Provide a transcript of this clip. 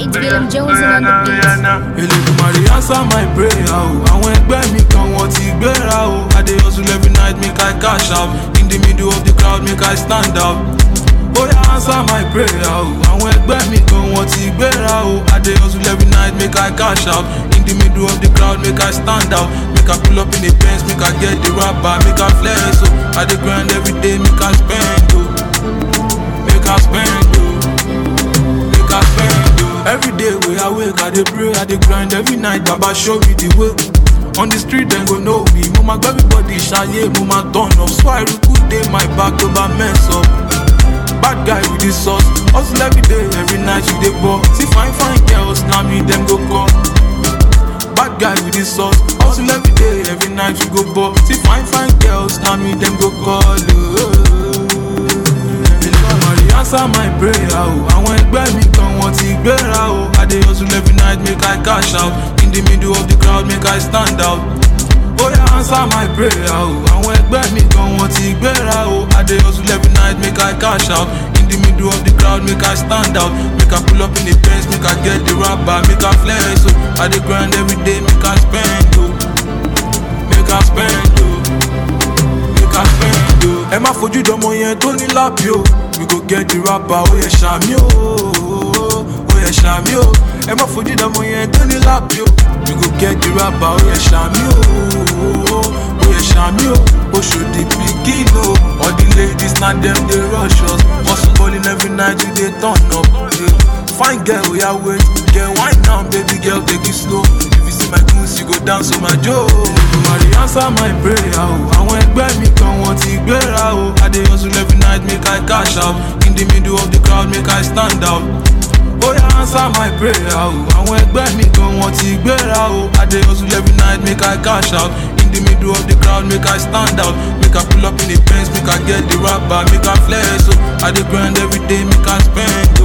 It's William Jones on the beat. Elédùmarè answer my prayer o. Àwọn ẹgbẹ́ mi kan wọ́n ti gbéra o. I dey hustle every night make I cash out. In the middle of the crowd make I stand out. Oya answer my prayer o. Àwọn ẹgbẹ́ mi kan wọ́n ti gbéra o. I dey hustle every night make I cash out. In the middle of the crowd make I stand out. Make I pull up in the Benz make I get the rapper make I flex o. I dey grind every day make I spend o. Make I spend o. Make I spend o. Every day wey I wake I dey pray I dey grind every night baba show me the way. On the street dem go know me. Mo ma gbẹ́ everybody ṣayé mo ma turn up. So I good dey my back tó bá mess up. Bad guy with the sauce. Hustle every day, every night you dey ball. See fine fine girls, na me dem go call. Bad guy with the sauce. Hustle every day, every night you go ball. See fine fine girls, na me dem go call. Elédùmarè answer my prayer o. Àwọn ẹgbẹ́ mi kan wọ́n ti gbéra o. I dey hustle every night make I cash out. In the middle of the crowd make I stand out. Oya answer my prayer o. Àwọn ẹgbẹ́ mi kan wọ́n ti gbéra o. I dey hustle every night make I cash out. In the middle of the crowd make I stand out. Make I pull up in the Benz make I get the rapper make I flex o. I dey grind every day make I spend o. Make I spend o. Make I spend o. Ẹ má fojú dọmọ yẹn tó ní lábí o. We go get the rapper ó yẹ ṣàmì o. Ó yẹ ṣàmì o. Ẹ má fojú dọmọ yẹn tó ní lábí o. We go get the rapper ó yẹ ṣàmì o. Ó yẹ ṣàmì o. Oṣòdì pikin o. All the ladies na dem dey rush us. Hustle balling every night we dey turn up. Yeah. Fine girl oya wait. Get wine now baby girl take it slow. If you see my goons you go dance on my joe. Elédùmarè answer my prayer o. Àwọn ẹgbẹ́ mi kan wọ́n ti gbéra o. I dey hustle every night make I cash out. In the middle of the crowd make I stand out. Oya answer my prayer o. Àwọn ẹgbẹ́ mi kan wọ́n ti gbéra o. I dey hustle every night make I cash out. In the middle of the crowd make I stand out. Make I pull up in the Benz make I get the rapper make I flex o. I dey grind every day make I spend o.